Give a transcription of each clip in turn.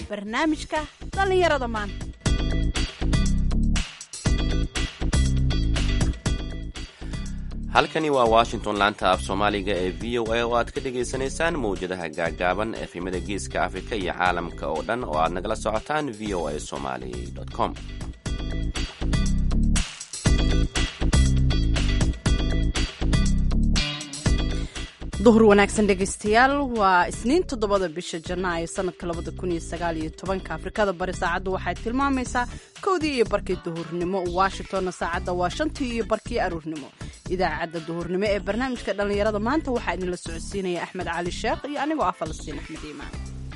barnaamijka dhallinyarada maanta halkani waa washington laanta af soomaaliga ee v o a oo aad ka dhagaysanaysaan mawjadaha gaagaaban efemada geeska afrika iyo caalamka oo dhan oo aad nagala socotaan v o a somali com duhur wanaagsan dhegaystayaal waa isniin toddobada bisha janaayo sanadka labada kun iyo sagaal iyo tobanka afrikada bari saacaddu waxay tilmaamaysaa kowdii iyo barkii duhurnimo washingtonna saacadda waa shantii iyo barkii aruurnimo idaacadda duhurnimo ee barnaamijka dhallinyarada maanta waxaa idinla socodsiinaya axmed cali sheekh iyo anigoo ah falastiin axmed iimaan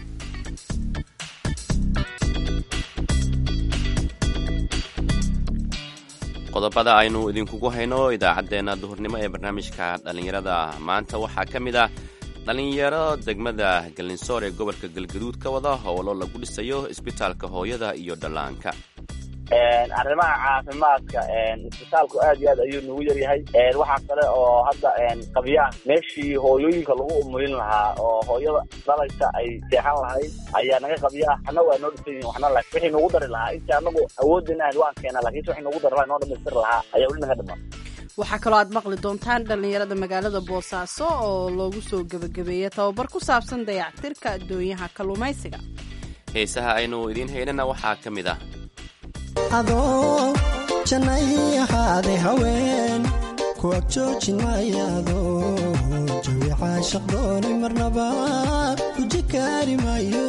qodobada aynu idinkugu hayno idaacaddeenna duhurnimo ee barnaamijka dhallinyarada maanta waxaa ka mid ah dhallinyaro degmada gallinsoor ee gobolka galgaduud ka wada howlo lagu dhisayo isbitaalka hooyada iyo dhallaanka arrimaha caafimaadka isbitaalku aad iyo aad ayuu nagu yaryahay waxaa kale oo hadda qabyaah meeshii hooyooyinka lagu umulin lahaa oo hooyada dhalaysa ay seexan lahayd ayaa naga qabyaah waxna waa noo dhisan yihin waxna la wixii nagu dari lahaa intii anagu awoodin ahayd waan keenaa lakiinse wixii nagu dari lahaa noo dhamaystiri lahaa ayaa weli naga dhiman waxaa kaloo aad maqli doontaan dhallinyarada magaalada boosaaso oo loogu soo gebagabeeyey tababar ku saabsan dayactirka addoonyaha kalluumaysiga heesaha aynu idiin haynana waxaa ka mid ah adoo jannay ahaade haween ku ag joojin maayaado jawi caashaq doonay marnaba guji kaari maayo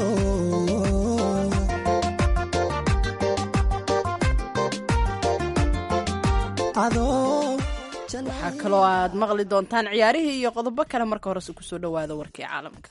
waxaa kaloo aad maqli doontaan ciyaarihii iyo qodobo kale marka horese kusoo dhowaada warkii caalamka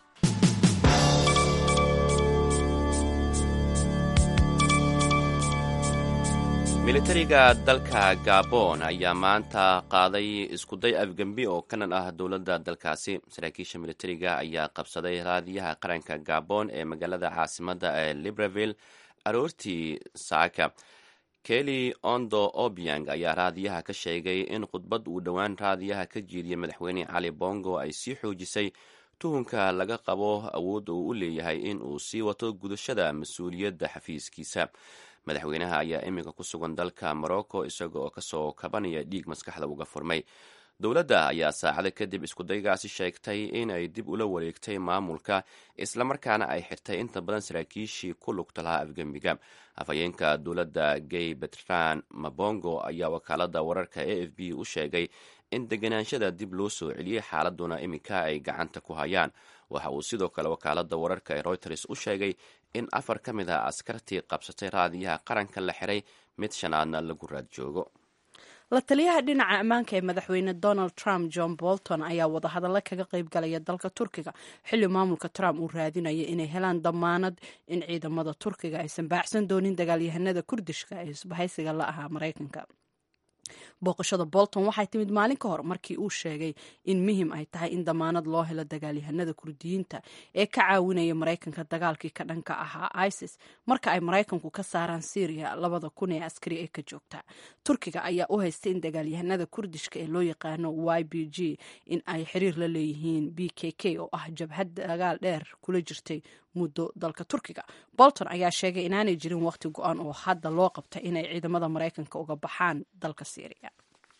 militariga dalka gabon ayaa maanta qaaday iskuday afgembi oo kanan ah dowladda dalkaasi saraakiisha militariga ayaa qabsaday raadiyaha qaranka gabon ee magaalada caasimadda ee libreville aroortii saaka keli ondo obiang ayaa raadiyaha ka sheegay in khudbad uu dhowaan raadiyaha ka jeediyey madaxweyne cali bongo ay sii xoojisay tuhunka laga qabo awoodda uu u leeyahay in uu sii wato gudashada mas-uuliyadda xafiiskiisa madaxweynaha ayaa iminka ku sugan dalka morocco isaga oo kasoo kabanaya dhiig maskaxda uga furmay dowladda ayaa saacado kadib iskudaygaasi sheegtay in ay dib ula wareegtay maamulka islamarkaana ay xirtay inta badan saraakiishii ku lugta lahaa afgembiga afhayeenka dowladda gay betran mabongo ayaa wakaalada wararka a f b u sheegay in deganaanshada dib loo soo celiyey xaaladuna iminka ay gacanta ku hayaan waxa uu sidoo kale wakaalada wararka ee reuters u sheegay in afar ka mid ah askartii qabsatay raadiyaha qaranka la xiray mid shanaadna lagu raad joogo la taliyaha dhinaca ammaanka ee madaxweyne donald trump john bolton ayaa wadahadallo kaga qayb galaya dalka turkiga xilli maamulka trump uu raadinaya inay helaan damaanad in ciidamada turkiga aysan baacsan doonin dagaalyahanada kurdishka ee isbahaysiga la ahaa maraykanka booqashada bolton waxay timid maalin ka hor markii uu sheegay in muhim ay tahay in damaanad loo helo dagaalyahanada kurdiyiinta ee ka caawinaya maraykanka dagaalkii ka dhanka ahaa isis marka ay maraykanku ka saaraan syriya labada kun ee askari ee ka joogta turkiga ayaa u haystay in dagaalyahanada kurdishka ee loo yaqaano y b g in ay xiriir la leeyihiin b k k oo ah jabhad dagaal dheer kula jirtay muddo dalka turkiga bolton ayaa sheegay inaanay jirin waqti go-an oo hadda loo qabtay inay ciidamada maraykanka uga baxaan dalka syriya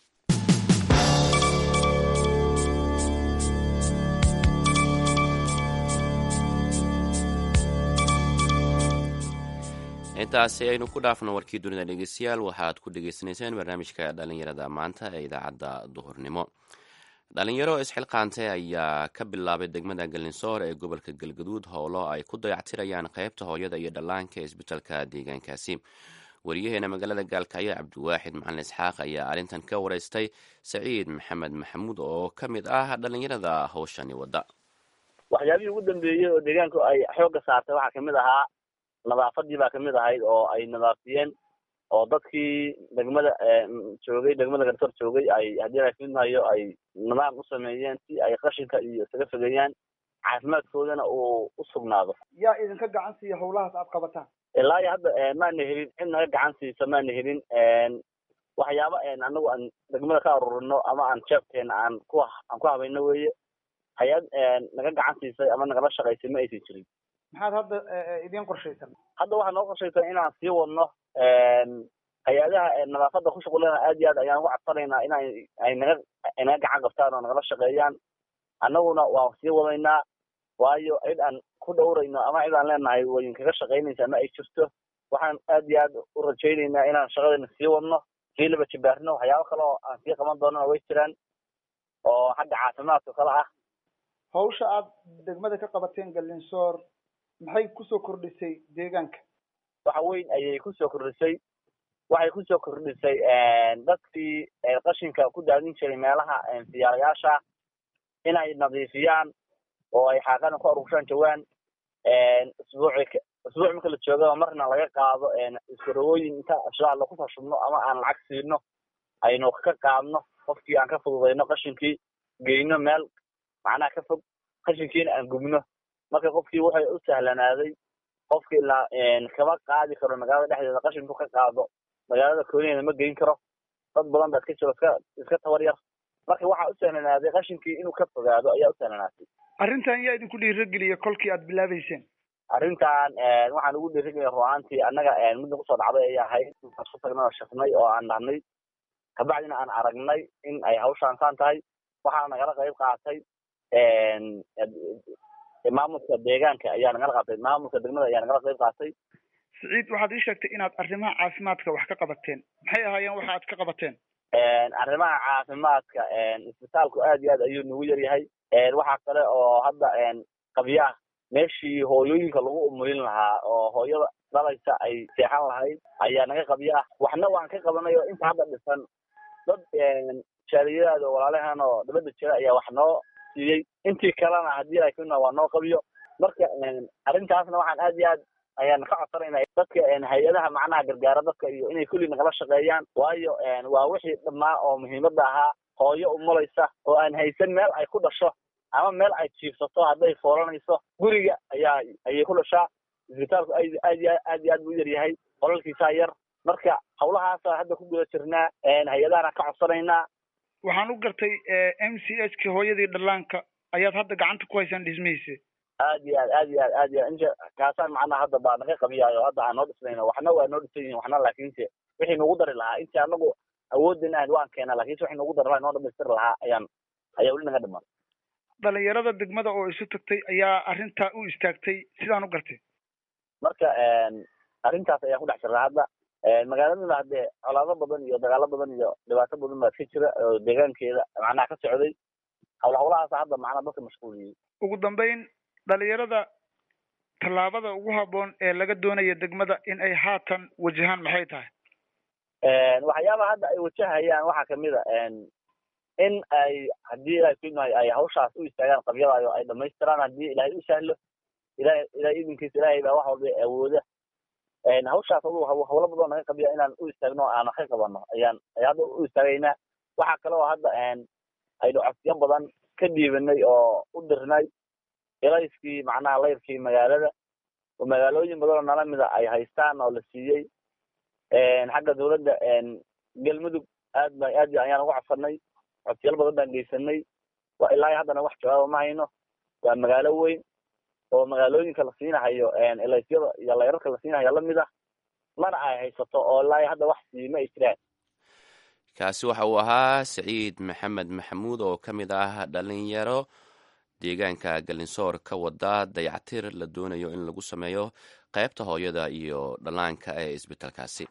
intaasi aynu ku dhaafno warkii dunida dhegeystayaal waxaad ku dhegeysanayseen barnaamijka dhallinyarada maanta ee idaacadda duhurnimo dhalinyaro isxilqaantay ayaa ka bilaabay degmada galinsoor ee gobolka galgaduud howlo ay ku dayactirayaan qaybta hooyada iyo dhallaanka ee isbitaalka deegaankaasi wariyaheena magaalada gaalkacyo cabdiwaaxid macalin isxaaq ayaa arrintan ka wareystay saciid maxamed maxamuud oo ka mid ah dhalinyarada howshani wadda waxyaabihii ugu dambeeyey oo deegaanku ay xoogga saartay waxaa kamid ahaa nadaafadii baa kamid ahayd oo ay nadaafiyeen oo dadkii degmada joogay degmada garsoor joogay ay haddii laakidnayo ay nidaam u sameeyeen si ay qashinka iyo isaga fogeeyaan caafimaadkoodana uu u sugnaado yaa idinka gacan siiya howlahaas aad qabataan ilaa iyo hadda maana helin cid naga gacan siisa maana helin waxyaaba anagu aan degmada ka arurino ama aan jeebkeena aan ku aan ku habayno weeye hay-ad naga gacan siisay ama nagala shaqaysay ma aysan jirin maxaad hadda idiin qorshaysan hadda waxaa noo qorshaysan inaan sii wadno hay-adaha nadaafadda ku shuqulana aad iyo aad ayaan ugu cadsanaynaa in ay naga ay naga gacan qabtaan oo nagala shaqeeyaan annaguna waan sii wadaynaa waayo cid aan ku dhowrayno ama cid aan leenahay wayin kaga shaqaynaysa ama ay jirto waxaan aad iyo aad u rajaynaynaa inaan shaqadeena sii wadno sii laba jibaarno waxyaabo kale oo aan sii qaban doonana way jiraan oo xagga caafimaadka kale ah hawsha aad degmada ka qabateen galinsoor maxay kusoo kordhisay deegaanka waxa weyn ayay kusoo kordhisay waxay kusoo kordhisay dadkii qashinka ku daadin jiray meelaha siyaarayaasha inay nadiifiyaan oo ay xaaqana ku aruurshaan jawaan isbuuci isbuuc marka la joogaba marna laga qaado iskarowooyin inta ashraar lagu fashubno ama aan lacag siino aynu ka qaadno qofkii aan ka fududayno qashinkii geyno meel macnaha ka fog qashinkiina aan gubno marka qofkii waxay u sahlanaaday qofki ilaa kama qaadi karo magaalada dhexdeeda qashinku ka qaado magaalada kooniheeda ma geyn karo dad badan baa iska jiro iska iska tabar yar marka waxaa u sahlanaaday qashinkii inuu ka fogaado ayaa u sahlanaatay arrintan yaa idinku dhiirageliya kolkii aad bilaabeyseen arrintan waxaan ugu dhiirigeliya ruaantii annaga midna kusoo dhacday ay ahayd ku tagnay oo shafnay oo aan dhahnay kabacdina aan aragnay in ay hawshaan saan tahay waxaa nagala qayb qaatay maamulka deegaanka ayaa nagala qaatay maamulka degmada ayaa nagala qayb qaatay siciid waxaad ii sheegtay inaad arrimaha caafimaadka wax ka qabateen maxay ahaayeen waxa aad ka qabateen arrimaha caafimaadka isbitaalku aad iyo aad ayuu nagu yar yahay waxaa kale oo hadda qabyaah meeshii hooyooyinka lagu umulin lahaa oo hooyada dhalaysa ay seexan lahayd ayaa naga qabyaah waxna waan ka qabanay oo inta hadda dhisan dad jaaliyadaada oo walaalahan oo dabada jira ayaa wax noo siiyey intii kalena haddii ay kuna waa noo qabiyo marka arrintaasna waxaan aad iyo aad ayaan ka codsanayna dadka hay-adaha macnaha gargaara dadka iyo inay kulli nagala shaqeeyaan waayo waa wixii dhammaa oo muhiimadda ahaa hooyo umulaysa oo aan haysan meel ay ku dhasho ama meel ay jiifsato hadday foolanayso guriga ayaa ayay ku dhashaa isbitaalku aad aad iyo aad iyo aad buu u yaryahay qolalkiisaa yar marka hawlahaasa hadda ku guda jirnaa hay-adahana ka codsanaynaa waxaan u gartay m c h ka hooyadii dhallaanka ayaad hadda gacanta ku haysaan dhismihiisa aad iyo aad aad iyo aad aad iyo aad inta kaasaan macnaha hadda baa naga qabiyaayo hadda aan noo dhisnayno waxna waa noo dhisan yihin waxna laakiinse wixii nagu dari lahaa intii anagu awoodin ahayd waan keenaa lakiinse wixii nagu dari lahaa noo dhamaystiri lahaa ayaan ayaa weli naga dhiman dhalinyarada degmada oo isu tagtay ayaa arrintaa u istaagtay sidaan u gartay marka arrintaas ayaan ku dhex jirnaa hadda magaaladuna haddee colaado badan iyo dagaalo badan iyo dhibaato badan baa ka jira oo deegaankeeda macnaha ka socday hawl hawlahaasa hadda macnaha dadka mashquuliyey ugu dambeyn dhalinyarada tallaabada ugu habboon ee laga doonaya degmada in ay haatan wajahaan maxay tahay waxyaabaha hadda ay wajahayaan waxaa kamid a in ay haddii ilahay kuimahay ay hawshaas u istaagaan qabyadaayo ay dhamaystiraan haddii ilaahay u sahlo ilahay ilahay idinkiisa ilaahay baa wax walba awooda hawshaas adu hawlo badan naga qabiya inaan u istaagno o aan wax ka qabano ayaan ayaa hadda u istaagaynaa waxaa kale oo hadda aynu codsiyo badan ka dhiibanay oo u dirnay ilayskii macnaha layrkii magaalada oo magaalooyin badan oo nala mida ay haystaan oo la siiyey xagga dawladda galmudug aad ba aad ayaan uga codsanay codsiyal badan baan geysanay waa ilaa haddana wax jawaaba ma hayno waa magaalo weyn oo magaalooyinka la siinahayo ilaysyada iyo layrarka la siinahayo lamid ah mana ay haysato oo ilaa hadda wax sii ma ay jiraan kaasi waxa uu ahaa saciid maxamed maxamuud oo ka mid ah dhalinyaro deegaanka galinsoor ka wada dayactir la doonayo in lagu sameeyo qaybta hooyada iyo dhallaanka ee isbitaalkaasi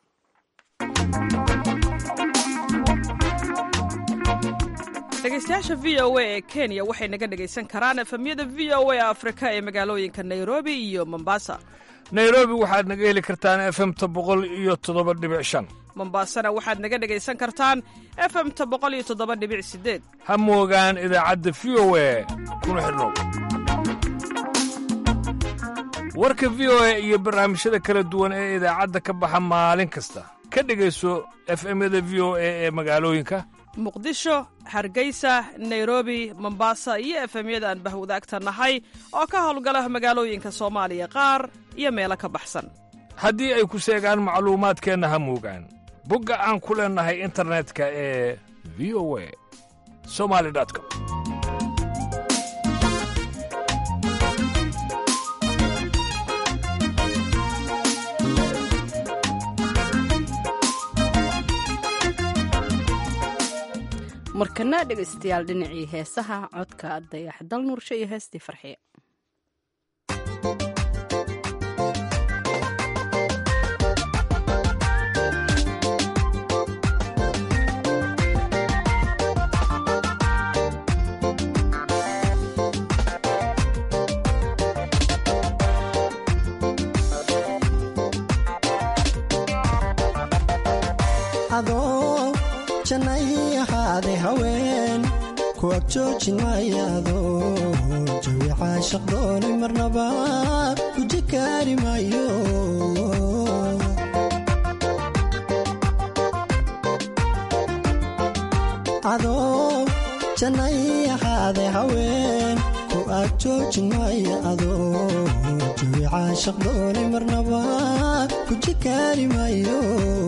dhegeystayaasha v o a ee kenya waxay naga dhegaysan karaan efemyada v o a afrika ee magaalooyinka nairobi iyo mombasa nairobi waxaad naga heli kartaan efemta boqol iyo toddoba dhibic shan mombasana waxaad naga dhegaysan kartaan efemta boqol iyo toddoba dhibic sideed ha moogaan idaacadda v o a kuna xidhnow warka v o a iyo barnaamijyada kala duwan ee idaacadda ka baxa maalin kasta ka dhegayso efemyada v o a ee magaalooyinka muqdisho hargeysa nairobi mombasa iyo efemyada aan bahwadaagta nahay oo ka howlgala magaalooyinka soomaaliya qaar iyo meelo ka baxsan haddii ay ku seegaan macluumaadkeenna ha moogaan bogga aan ku leennahay internetka ee v o a somali com markana dhegaystayaal dhinacii heesaha codka dayax dal nuursho iyo heestii farxiye adoo jannay ahaaday haween ku ag joojin maayaado jawi caashaq doonay marnaba guji kaari maayo adoo jannay ahaaday haween ku ag joojin maaya adoo jawi caashaq doonay marnaba guji kaari maayo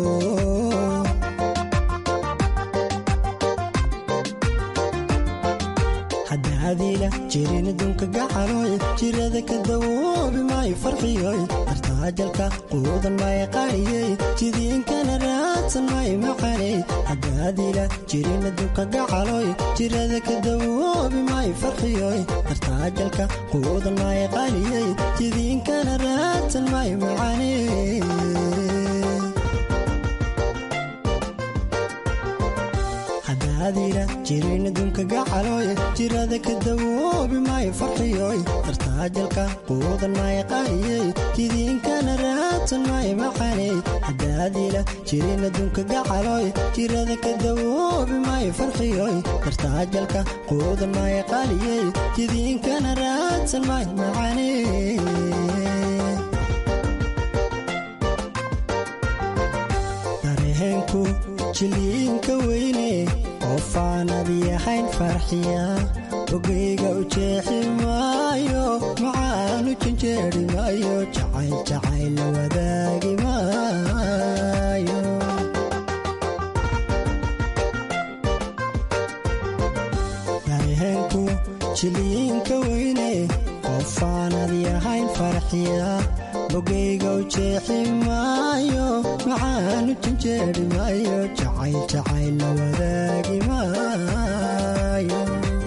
hadaadiila jirin adduunka gacaloy jirada ka dawoobi maayo farxiyoy dartaajalka quudan maayo qaariyey jidiinkana raadsan maayo macaney hadaadiila jirin adduunka gacaloy jirada ka dawoobi maayo farxiyoy dartaajalka quudan maayo qaariyey jidiinkana raadsan maayo macaney hadaadiila jirin adduunka gacaloy jirada ka dawoobi maayo farxiyoy dartaajalka quudan maayo qaariyey jidiinkana raadsan maayo macaney hadaadiila jirin adduunka gacaloy jirada ka dawoobi maayo farxiyoy dartaajalka quudan maayo qaariyey jidiinkana raadsan maayo macaney dareenku jiliinka weyne qofaanad yahayn farxiya ogeyga u jeexi maayo macaanu janjeeri maayo jacayl jacayl la wadaagi maayo dareenku jiliinka weyne qofaanad yahayn farxiya bogeyga u jeexi maayo macaanu janjeeri maayo jacayl jacayl la wadaagi maayo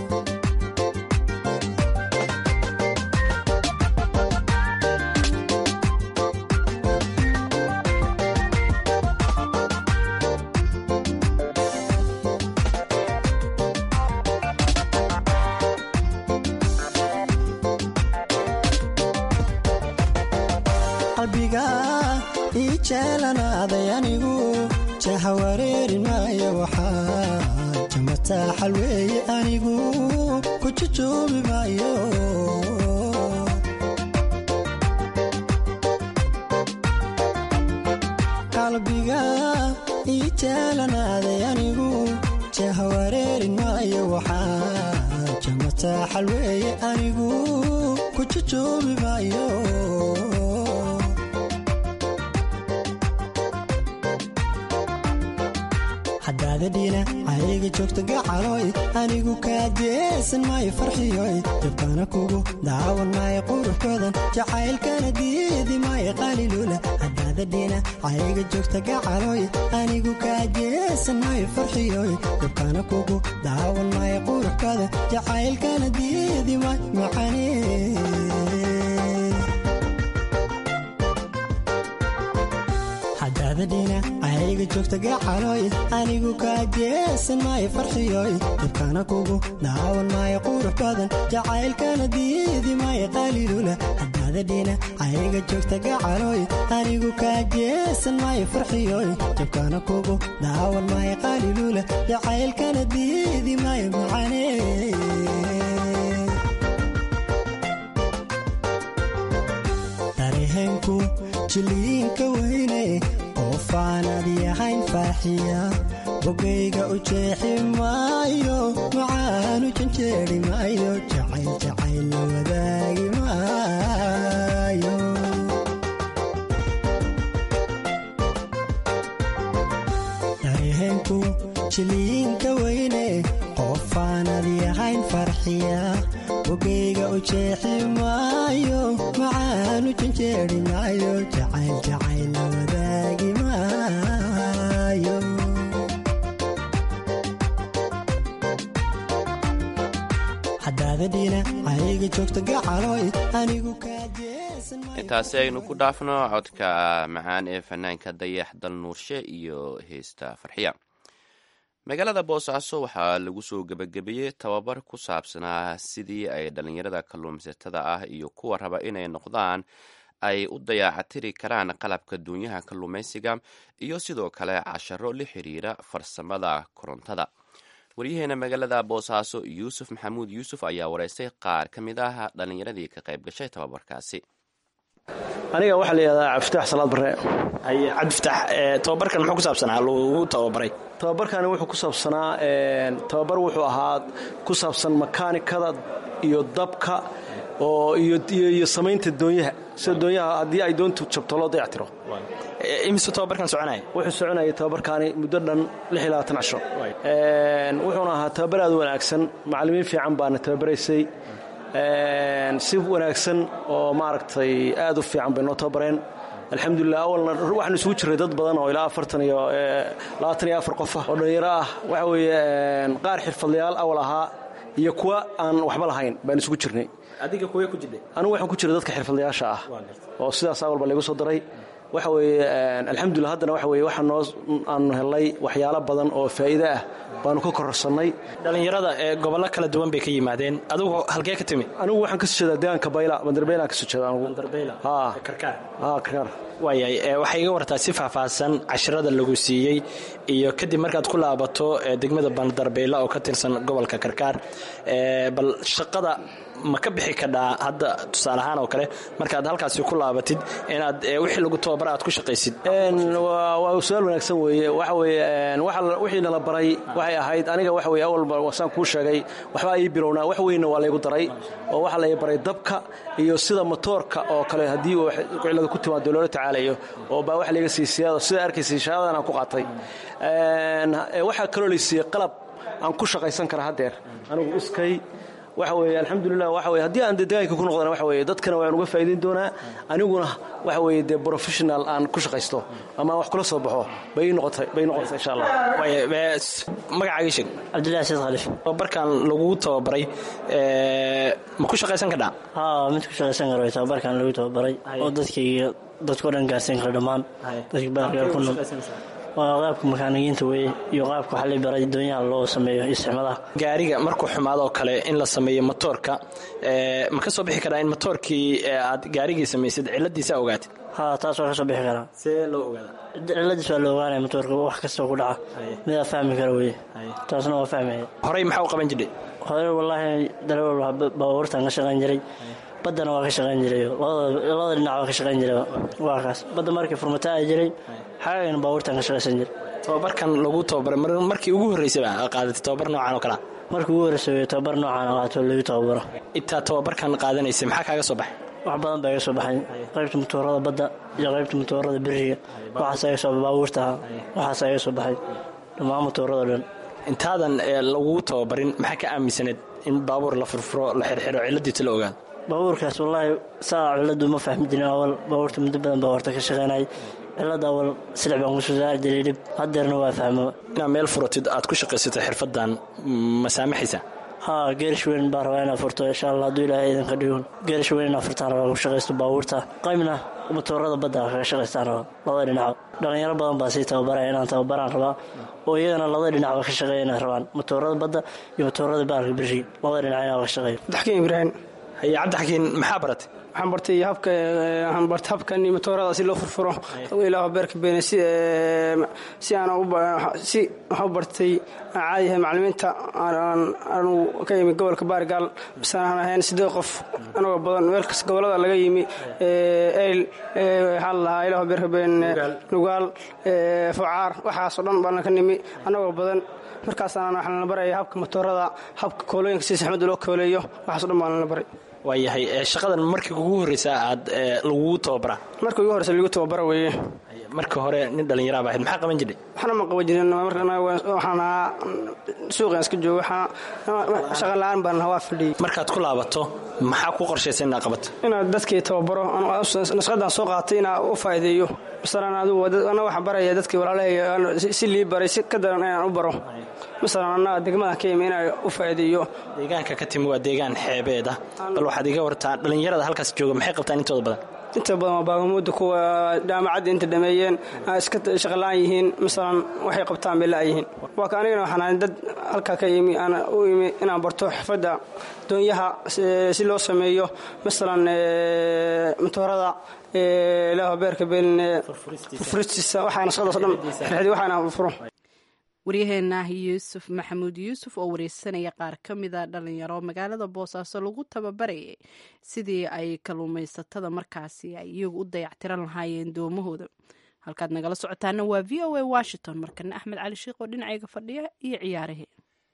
qalbiga ii jeelanaaday anigu jaha wareeri maayo waxaa jamataaxal weeye anigu ku jujoobi maayo qalbiga ii jeelanaaday anigu jaha wareeri maayo waxaa jamataaxal weeye anigu ku jujoobi maayo hadaadadhiina ayga joogta gacaloy anigu kaajeesan maayo farxiyoy jabkana kugu daawan maayo quruxkoodan jacaylkana diidi maayo qalilula hadaadadhiina ayga joogta gacaloy anigu kaajeesan maayo farxiyoy jabkana kugu daawan maayo quruxkoodan jacaylkana diidi maayo macane hadaadadhiina ayga joogta gacaloy anigu kaajeesan maayo farxiyoy jabkana kugu daawan maayo qurux badan jacaylkana diidi maayo qalilula hadaadadhiina ayga joogta gacaloy anigu kaajeesan maayo farxiyoy jabkana kugu daawan maayo qalilula jacaylkana diidi maayo macane dareenku jiliinka weyne qofaanad yahayn farxiya bogeyga u jeexi maayo macaanu janjeeri maayo jacayl jacayl la wadaagi maayo dareenku jiliinka weyne qofaanad yahayn farxiya bogeyga u jeexi maayo macaanu janjeeri maayo jacayl jacayl la wadaagi maayo marwada dhinacayga joogta gacaloy anigu kaa jeesan maayo intaasi aynu ku dhaafno codka macaan ee fanaanka dayax dal nuurshe iyo heesta farxiya magaalada boosaaso waxaa lagu soo gebagabeeyey tababar ku saabsanaa sidii ay dhallinyarada kalluumaysatada ah iyo kuwa raba inay noqdaan ay u dayaacatiri karaan qalabka duunyaha kalluumaysiga iyo sidoo kale casharo la xiriira farsamada korontada waryaheena magaalada boosaaso yuusuf maxamuud yuusuf ayaa wareystay qaar ka mid ah dhallinyaradii ka qayb gashay tababarkaasi aniga waxaa layihahdaa cabdifatax salaad barre haye cabdifatax tababarkan muxuu ku saabsanaa lagu tababaray tababarkani wuxuu ku saabsanaa tababar wuxuu ahaa ku saabsan makaanikada iyo dabka oo iyo samaynta doonyaha sida doonyaha haddii ay doontu jabto loo dayactiro imise tababarkan soconaya wuxuu soconayay tababarkaani muddo dhan cisho wuxuuna ahaa tababar aad u wanaagsan macallimiin fiican baana tababaraysay si wanaagsan oo maaragtay aad u fiican bay noo tababareen alxamdulilah awalna waxaanu isugu jirnay dad badan oo ilaa afartan iyo labaatan iyo afar qof ah oo dhallinyaro ah waxa weeye qaar xirfadlayaal awal ahaa iyo kuwa aan waxba lahayn baan isugu jirnay adiga kuwee ku jirtay anigu waxaan ku jiray dadka xirfadlayaasha ah oo sidaas awalba laygu soo daray waxa weeye alxamdulilah haddana waxa weye waxaa noo aanu helnay waxyaalo badan oo faa'iide ah baanu ka kororsannay dhallinyarada ee gobollo kala duwan bay ka yimaadeen adigu halkee ka timi anigu waxaan ka soo jeedaa deegaanka bayla bandarbaylaan ka soo jeeda anigu karkaar haa karkaar waayahay waxay iga wartaa si faahfaahsan casharada lagu siiyey iyo kadib markaad ku laabato degmada bandarbayla oo ka tirsan gobolka karkaar bal shaqada ma ka bixi kadhaa hadda tusaale ahaan oo kale markaad halkaasi ku laabatid inaad wixii lagu tababara aad ku shaqaysid waa su-aal wanaagsan weeye waxa weeye wixii nala baray waxay ahayd aniga waxa weye awalba wasaan kuu sheegay waxbaa ii bilownaa wax weynna waa laygu daray oo waxaa lay baray dabka iyo sida motoorka oo kale haddii uu cilada ku timaado loola tacaalayo oo baa wax layga siisiyaa sida arkaysay shahaadadan aan ku qaatay waxaa kaloo laysiiyey qalab aan ku shaqaysan kara haddeer anigu iskay waxa weeye alxamdulilah waxa weye haddii aan dee deegaanka ku noqdana waxa weye dadkana waan uga faa'iidayn doonaa aniguna waxa weeye dee professional aan ku shaqaysto ama aan wax kula soo baxo bay ii noqotay bay noqotay insha allah magacaaga sheeg cabdillahi said khaliif tababarkan lagu tababaray ma ku shaqaysan kadhaa haa mid ku shaqaysan karo tababarkan lagu tababaray oo dadkayga dadkao dhan gaarsiin kara dhammaan dadka baargaar ku nool waa qaabka makaanigiinta weye iyo qaabka waxaa la baray doonyaha loo sameeyo isticmadaha gaariga markuu xumaadoo kale in la sameeyo motoorka ma ka soo bixi karaa in motoorkii aad gaarigii samaysid ciladiisa ogaatid haa taas waa ka soo bixi karaa see loo ogaada ciladiis waa la ogaanaya motoorka wax kastoo ku dhaca midaa fahmi kara weye taasna waa fahmaya horey maxaa u qaban jirdhay hore wallaahi darawal baabuurtan ka shaqayn jiray baddana waa ka shaqayn jiray labada dhinac waa ka shaqayn jiray waa kaas badda markii furmata ay jiray xaagana baabuurtan ka shaqaysan jiray tababarkan lagu tababaray markii ugu horreysay baa qaadatay tababar noocan oo kalea markii ugu horreysay wey tababar noocan qaato lagu tababaro intaa tababarkan qaadanaysay maxaa kaaga soo baxay wax badan baa iga soo baxay qaybta matoorada badda iyo qaybta matoorada beriga waxaas iga soo baabuurtaha waxaas iga soo baxay dhammaan matoorada dhan intaadan lagu tababarin maxaa ka aaminsaneed in baabuur la furfuro la xirxiro ciladiisa la ogaado baabuurkaas wallaahi saa ciladu ma fahmi jirin awal baabuurta muddo badan baa horta ka shaqaynay cilada awal silix baan kusoo saari jiray dhib haddeerna waa fahmo inaad meel furatid aad ku shaqaysatay xirfadan ma saamaxaysa haa geerish weyn baa rabaa inaad furto insha allah hadduu ilaahay idinka dhigun geerish weyn inaad furtaan rabaa ku shaqaysto baabuurta qaybna matoorada badda kaga shaqaystaan rabaa labada dhinac dhallinyaro badan baa sii tababaraya inaan tababaraan rabaa oo iyagana labada dhinacba ka shaqeeya inay rabaan matoorada badda iyo matoorada baarka beriga labada dhinac inaa ka shaqeeyo daxkiin ibraahim haye cabdixakiin maxaa baratay waxaan bartay habka waxaan bartay habkan matoorada si loo furfuro ilaaho beerka beene si si aan si waxaan bartay caadi yahay macallimiinta aanu ka yimi gobolka baargaal bise aan ahayn siddeed qof anagoo badan meel kasta gobollada laga yimi eyl waxaa la lahaa ilaaho beerka beene nugaal fucaar waxaasoo dhan baana ka nimi anagoo badan markaasaan waxaa lana baraya habka matoorada habka koolooyinka si saxmada loo kooleeyo waxaaso dhan baa lana baray waayahay shaqadan markii ugu horreysa aad lagugu tababaraa markii ugu horreysa lagu tababara weeye marka hore nin dhallinyaraaba ahayd maxaa qaban jirtay waxna ma qaban jirin markana waxaan ahaa suuqan iska jooga waxaa shaqa la-aan baan waa fadhiyey markaad ku laabato maxaa ku qorshaysa inaad qabato inaad dadkii tababaro nasqadan soo qaatay inaa u faa'iideeyo masalan adigu ana waxaan baraya dadkii walaalahay si lii baray si ka daran inaan u baro masalan annaga degmadan ka yimi inaan u faa'iideeyo deegaanka ka timi waa deegaan xeebeed ah bal waxaad iga wartaa dhallinyarada halkaas jooga maxay qabtaan intooda badan inta badan waa baagamuudda kuwa jaamacadda inta dhameeyeen iska shaqalaan yihiin masalan waxay qabtaan bay la'yihiin waa ka anigana waxaan ahay dad halkaa ka yimi aan u imi inaan barto xirfadda doonyaha si loo sameeyo masalan matoorada ilaaho beerka beeline furfuristiisa waxaana shaqadaas dhan rixdi waxaana furo waryaheena yuusuf maxamuud yuusuf oo wareysanaya qaar ka mida dhalinyaro magaalada boosaaso lagu tababarayay sidii ay kalluumaysatada markaasi ay iyagu u dayactiran lahaayeen doomahooda halkaad nagala socotaana waa v o a washington markana axmed cali sheikh oo dhinacayga fadhiya iyo ciyaarahee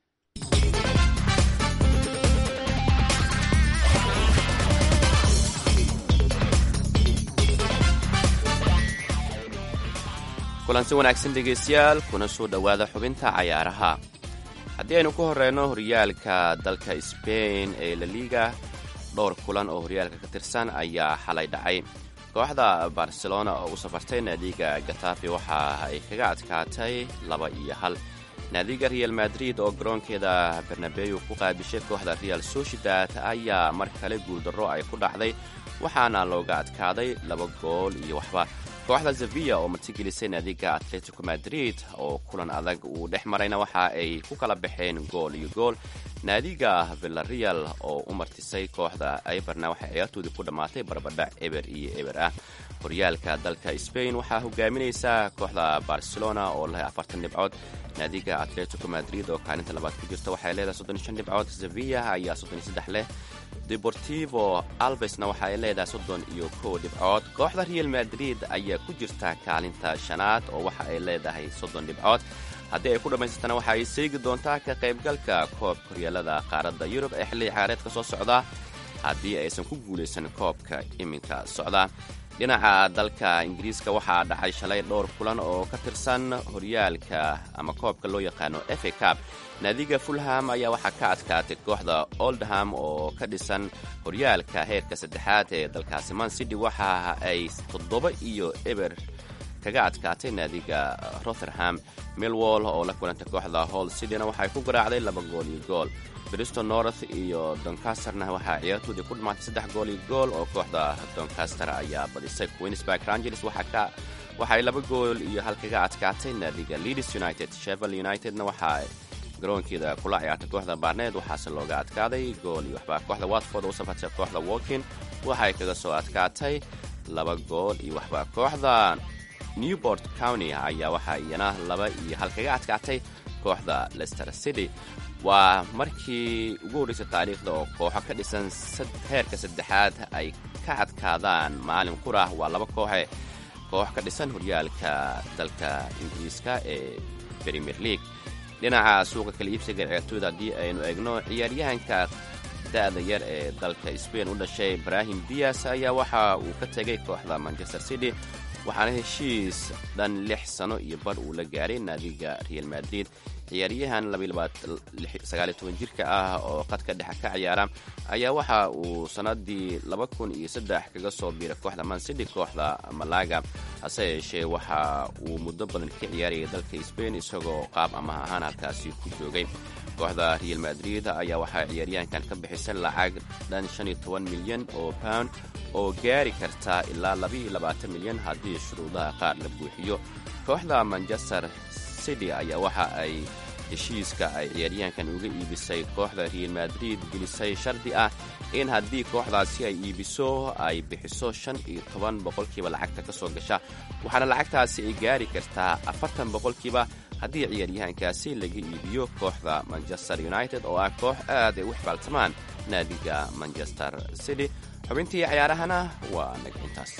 kulansi wanaagsan dhegaystayaal kuna soo dhowaada xubinta cayaaraha haddii aynu ku horeyno horyaalka dalka sbain ee laliga dhowr kulan oo horyaalka ka tirsan ayaa xalay dhacay kooxda barcelona oo u safartay naadiga gatafi waxa ay kaga adkaatay laba iyo hal naadiga real madrid oo garoonkeeda barnabeyu ku qaabishay kooxda real sociedad ayaa mar kale guuldarro ay ku dhacday waxaana looga adkaaday laba gool iyo waxba kooxda sevilla oo martigelisay naadiga atletico madrid oo kulan adag uu dhex marayna waxa ay ku kala baxeen gool iyo gool naadiga villareal oo u martisay kooxda eberna waxay ciyaartoodii ku dhammaatay barbadhac eber iyo eber ah horyaalka dalka spain waxaa hogaaminaysa kooxda barcelona oo leh afartan dhibcood naadiga atletico madrid oo kaalinta labaad ku jirta waxay leedahay soddon shan dhibcood sevilla ayaa soddon iyo saddex leh deportivo albesna waxa ay leedahay soddon iyo kow dhibcood kooxda real madrid ayaa ku jirta kaalinta shanaad oo waxa ay leedahay soddon dhibcood haddii ay ku dhammaysatana waxa ay seegi doontaa ka qaybgalka koobka horyaalada qaaradda yurub ee xilli ciyaareedka soo socda haddii aysan ku guulaysan koobka iminka socda dhinaca dalka ingiriiska waxaa dhacay shalay dhowr kulan oo ka tirsan horyaalka ama koobka loo yaqaano efa cab naadiga fulham ayaa waxaa ka adkaatay kooxda oldham oo ka dhisan horyaalka heerka saddexaad ee dalkaasi man city waxa ay toddoba iyo eber kaga adkaatay naadiga rotherham milwall oo la kulantay kooxda hall cityna waxay ku garaacday laba gool iyo gool bristol north iyo doncasterna waxaa ciyaartoodii ku dhammaatay saddex gool iyo gool oo kooxda doncaster ayaa badisay queensburg rangers waxay laba gool iyo hal kaga adkaatay naadiga leeds united shevel unitedna waxaa garoonkeeda kula ciyaartay kooxda barneed waxaase looga adkaaday gool iyo waxba kooxda watford oo u safartay kooxda walkin waxay kaga soo adkaatay laba gool iyo waxba kooxda newport county ayaa waxaa iyana laba iyo hal kaga adkaatay kooxda lester city waa markii ugu horreysay taariikhda oo kooxo ka dhisan heerka saddexaad ay ka adkaadaan maalin qurah waa laba kooxe koox ka dhisan horyaalka dalka ingiriiska ee premier league dhinaca suuqa kala iibsiga ciyaartooyda haddii aynu eegno ciyaaryahanka da'da yar ee dalka spain u dhashay ibrahim dias ayaa waxa uu ka tegay kooxda manchester city waxaana heshiis dhan lix sano iyo bar uu la gaaray naadiga real madrid ciyaaryahan jirka ah oo qadka dhexe ka ciyaara ayaa waxa uu sannadii kaga soo biiray kooxda mancity kooxda malaga hase yeeshee waxa uu muddo badan ka ciyaarayay dalka sbain isagoo qaab amaha ahaan halkaasi ku joogay kooxda real madrid ayaa waxaa ciyaaryahankan ka bixisay lacag dhan milyan oo pound oo gaari karta ilaa milyan haddii shuruudaha qaar la buuxiyo kooxda manchester city ayaa waxa ay heshiiska ay ciyaaryahankan uga iibisay kooxda real madrid gelisay shardi ah in haddii kooxdaasi ay iibiso ay bixiso shan iyo toban boqolkiiba lacagta ka soo gasha waxaana lacagtaasi ay gaari kartaa afartan boqolkiiba haddii ciyaaryahankaasi laga iibiyo kooxda manchester united oo ah koox aad ay u xibaaltamaan naadiga manchester city xubintii cayaarahana waa naga intaas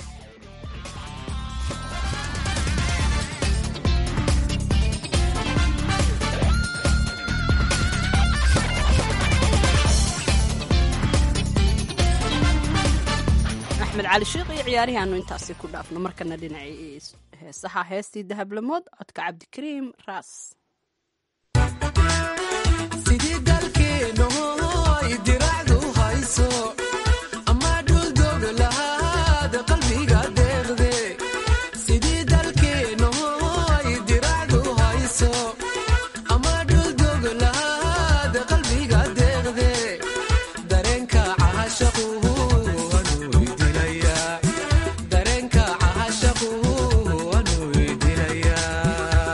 axmed cali sheikh iyo ciyaarihii aanu intaasi ku dhaafno markana dhinacii heesaha heestii dahablamood codka cabdikariim raas sidii dalkeenooy diracdu hayso ama dhuldog lahaad qalbiga deeqde sidii dalkeenooy diracdu hayso ama dhuldog lahaad qalbiga deeqde dareenka cahashaqu anuu dilayaa dareenka cahashaqu anuu dilayaa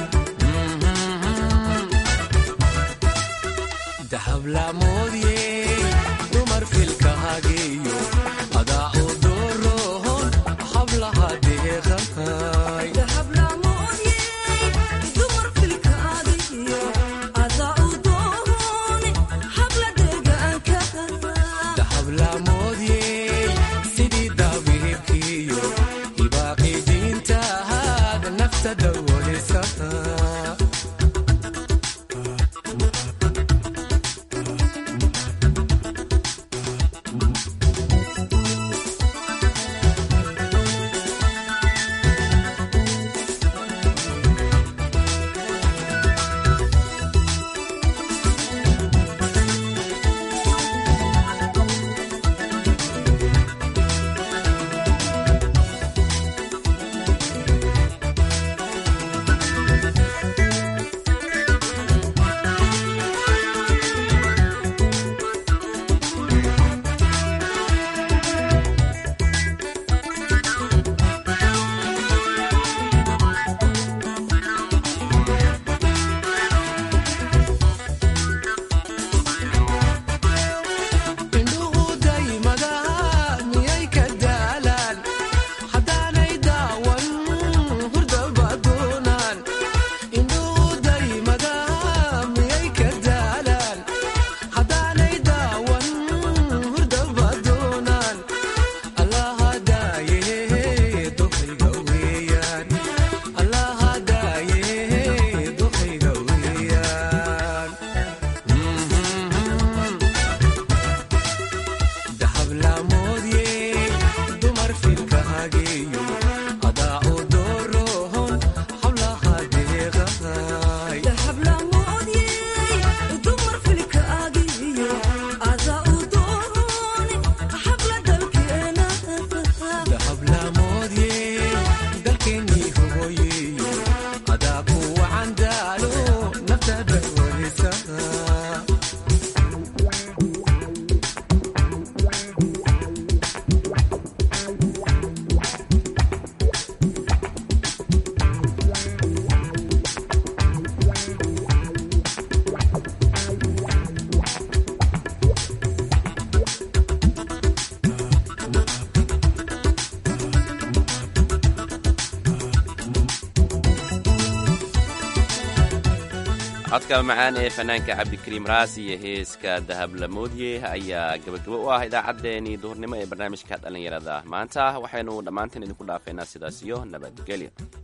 dahablamoodye dumar filka hageeyo adaa u doroon hablaha deeqahay dahablamoodye sidii daabihibkiyo hibaaqi diintahaad nafta dawolisa indhuhu daymada miyay ka daalaan haddaanay daawan hurdaba doonaan indhuhu daymada miyay ka daalaan haddaanay daawan hurdaba doonaan allaha daaye doqayga weeyaan allaha daaye doqayga weeyaan dahablamoodye dumar filka hageeyo adaa u doroon hablaha deeqahay dahablamoodye dalkeenii hogoyeyo adaa ku wacan daalo naftada warisa codka macaan ee fanaanka cabdikariim raas iyo heeska dahablamoodye ayaa gabagabo u ah idaacaddeenii duhurnimo ee barnaamijka dhallinyarada maanta waxaynu dhammaanteen idinku dhaafeynaa sidaas iyo nabadgelyo